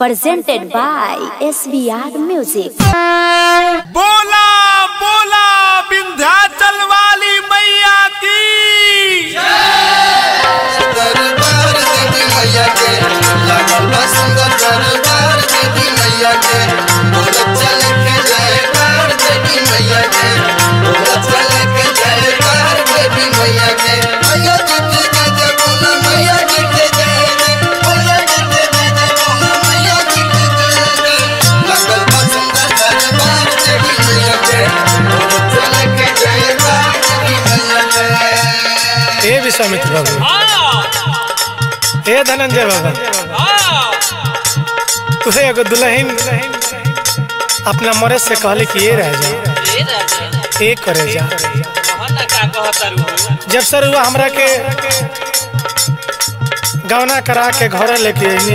presented by SBR Music. बोला बोला विंध्याचल वाली मैया की दरबार देवी मैया के लागल बा सुंदर दरबार देवी मैया के बोलत चले के जयकार देवी मैया के बोलत चले के जयकार देवी मैया के मैया जी के जय जय बोला मैया जी के जय जय मैया जी के जय जय बोला मैया जी के जय जय लागल बा सुंदर दरबार देवी मैया के बोलत चले के जयकार देवी मैया के ए विश्वामित्र बाबू ए धनंजय बाबा तुहे एगो दुल्हन अपना मरद से कहले कि ये रह जा ए करे जा जब सर हुआ हमरा के गौना करा के घर लेके अइनी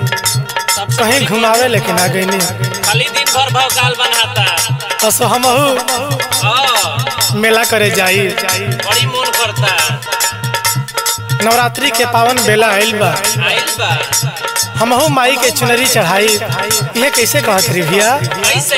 कहीं घुमावे लेकिन आ गईनी खाली दिन भर भौकाल बनाता असो हमहू हाँ, मेला करे जाई बड़ी मन करता नवरात्रि के पावन बेला आइल बा आइल बा हमहू माई के चुनरी चढ़ाई ये कैसे कहत रही भैया कैसे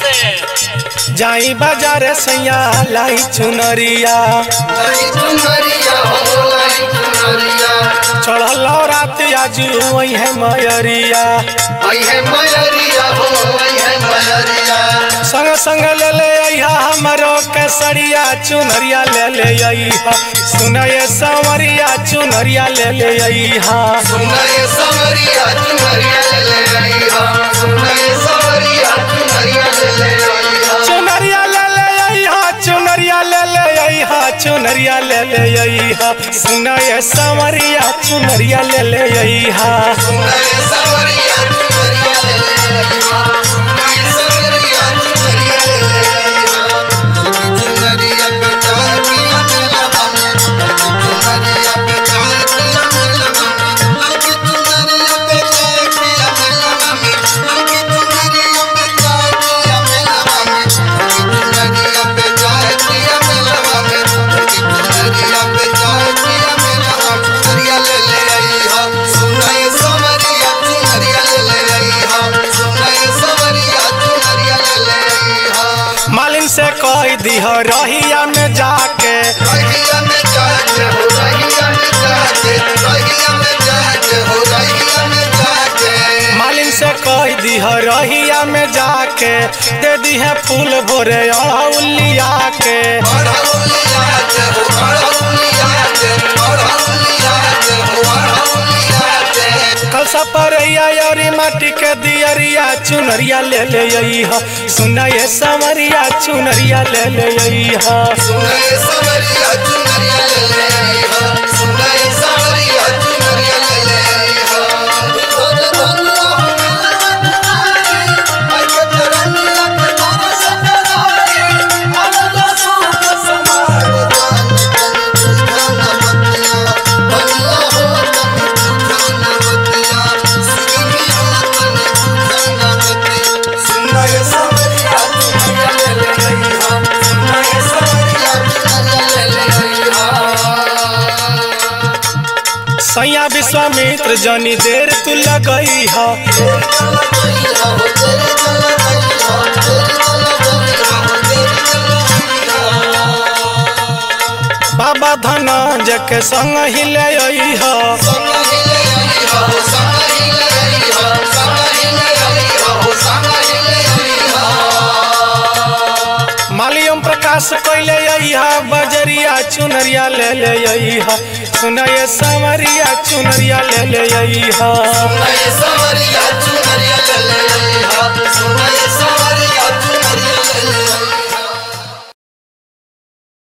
कैसे जाई बाजार सैया लाई चुनरिया लाई चुनरिया हो लाई चुनरिया चढ़ल रात आजू वही है मयरिया आई है मयरिया हो आई है मयरिया संग संग ले ले अइहा हमरो केसरिया चुनरिया ले ले अइहा सुनये संवरिया चुनरिया ले ले अइहा सुनाए सवरिया चुनरिया ले ले आई हा सुनाए सवरिया चुनरिया ले ले आई हा चुनरिया ले ले अइहा चुनरिया ले ले अइहा चुनरिया ले ले अइहा सुनये संवरिया चुनरिया ले ले अइहा सुनाए सवरिया चुनरिया ले ले आई हा सुनाए सवरिया चुनरिया ले ले आई हा चुनरिया पे चार पिया मेला बने चुनरिया पे चार पिया मेला बने लड़की चुनरिया पे चार पिया मेला बने लड़की चुनरिया पे चार पिया मेला बने चुनरिया पे चार पिया मेला बने लड़की चुनरिया पे चार पिया मेला बने चुनरिया ले ले आई हा सुनाए सवरिया चुनरिया ले ले आई हा सुनाए सवरिया चुनरिया ले ले आई हा मालिन से कह दीह रहिया में जाके रहिया में जाते हो रहिया में जाते रहिया में जाते हो रहिया में जाते मालिन से कह दीह रहिया में जाके दे दीहे फूल भोरे अड़ौलिया के अड़हुलियाते हो अड़हुलियाते अड़हुलियाते हो अड़हुलियाते कलसा परैया और माटी के दियरिया चुनरिया ले ले अइहा सुनये संवरिया चुनरिया ले ले अइहा सुनाए सवरिया चुनरिया ले ले आई हा सुनाए सवरिया चुनरिया ले ले आई हा धन धन हो मेला आई के चरनिया के तारा सपनाई अमला सुख समार दान तन धन बतिया बल्ला हो तन धन बतिया सिगनी हो तन धन बतिया सुनाए सवरिया चुनरिया ले ले आई हा सुनाए सवरिया चुनरिया ले ले आई हा सैया विश्वामित्र जनी देर तू लगई हा बाबा धनंजय के संग ही ले अइहा मालियम प्रकाश कैले अइहा बजरिया चुनरिया ले ले अइहा सुनये संवरिया चुनरिया ले ले अइहा सवरिया चुनरिया ले ले